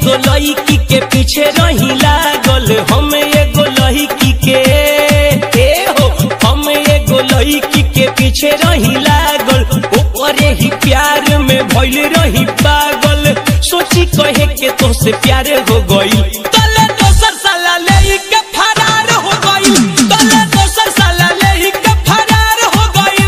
एगो लड़की के पीछे रही लागल हम एगो लड़की के ए हो हम एगो लड़की के पीछे रही लागल ओकरे ही प्यार में भइल रही पागल सोची कहे के तो से प्यार हो गई तले दोसर साला ले के फरार हो गई तले दोसर साला ले के फरार हो गई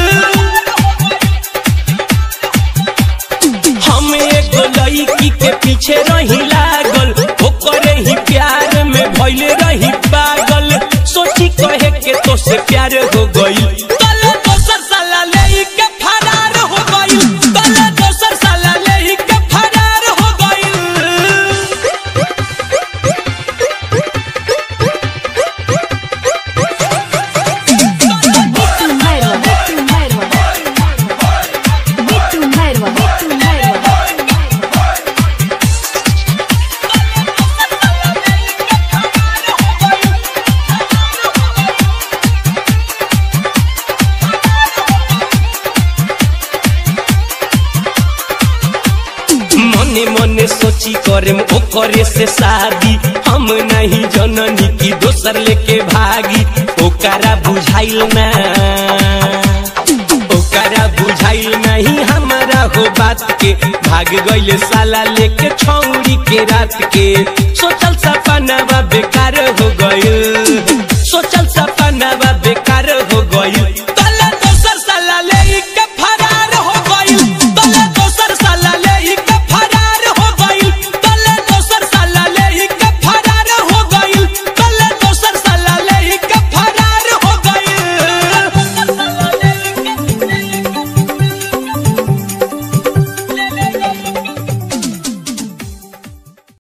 हम एगो लड़की के पीछे रही लागल ओकरे ही प्यार में भइल रही पागल सोची कहे के तो से प्यार हो गई तले दोसर साला ले के फरार हो गई तले दोसर साला ले के फरार हो गई Bitu Merwa, Bitu Merwa. Bitu Merwa, Bitu Merwa. मने मने सोची करे ओकरे से शादी हम नहीं जननी की दोसर लेके भागी ओकरा बुझाइल ना ओकरा बुझाइल नहीं हमारा हो बात के भाग गइल साला लेके छौरी के रात के सोचल सपना बेकार हो गइल